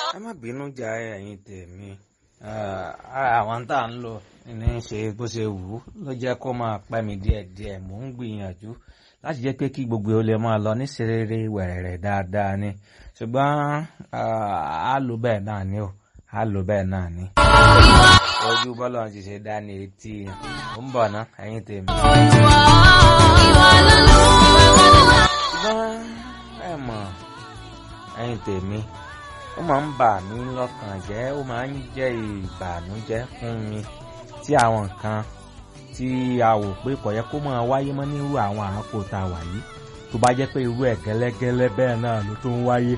ẹ má bínú jà ẹ̀yin tèmi àwọn tá à ń lò ní í ṣe bó ṣe wù ú ló jẹ́ kó máa pẹ́ mi díẹ̀díẹ̀ mò ń gbìyànjú láti jẹ́ pé kí gbogbo ó lè máa lọ ní serere wẹ̀rẹ̀rẹ̀ dáadáa ni ṣùgbọ́n á lò bẹ́ẹ̀ náà ni ó á lò bẹ́ẹ̀ náà ni. ojú bọ́lá ti ṣe dá ní etí ó ń bọ̀ ná ẹ̀yin tèmi. ṣùgbọ́n ẹ mọ̀ ẹ̀yin tèmi ó máa ń bà mí lọ́kàn jẹ́ ó máa ń jẹ́ ìbànújẹ́ fún mi tí àwọn nǹkan tí a wò pé kò yẹ kó máa wáyé mọ́ nírú àwọn àákò tá a wà yìí tó bá jẹ́ pé irú ẹ̀ gẹ́lẹ́gẹ́lẹ́ bẹ́ẹ̀ náà ló tún wáyé.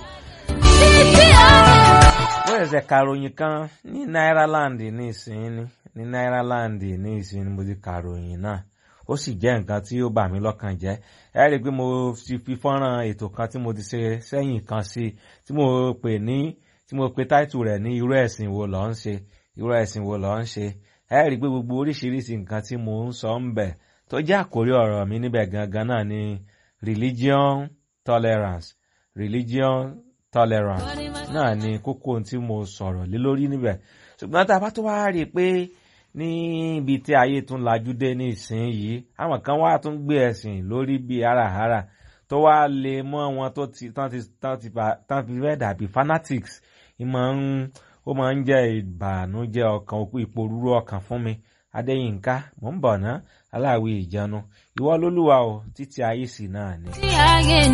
wọ́n ṣẹ̀ṣẹ̀ kàròyìn kan ní Náíràláńdì ní ìsinyìí ní Náíràláńdì ní ìsinyìí mo ti kàròyìn náà ó sì jẹ́ nǹkan tí ó bà mí lọ́kàn jẹ́ ẹ rí i pé mo ti fi fọ́nrán ètò kan tí mo ti ṣe sẹ́yìn kan sí tí mo pè ní tí mo pe táìtù rẹ̀ ní irú ẹ̀sìn wo lọ́ ń ṣe irú ẹ̀sìn wo lọ́ ń ṣe ẹ rí i pé gbogbo oríṣiríṣi nǹkan tí mo ń sọ ń bẹ̀ tó jẹ́ àkórí ọ̀rọ̀ mi níbẹ̀ gangan náà ni religion tolerance religion tolerance náà ni kókó tí mo sọ̀rọ̀ lé lórí níbẹ̀ ṣùgbọ́n tá a bá tó wá rí i pé níbi tí ayé tún lajú dé ní ìsinyìí àwọn kan wá tún gbé ẹ̀sìn lórí bíi háràhárà tó wá lè mọ́ wọn tó ti tán ti tán ti tán fi fẹ́ dàbí fanatics ìmọ̀ ń ó máa ń jẹ́ ìbànújẹ́ ọkàn òkú ìpòrúurú ọkàn fún mi adéyínká mò ń bọ̀ ná aláwí ìjánu ìwọ lólúwa o títí ayé sì náà ni.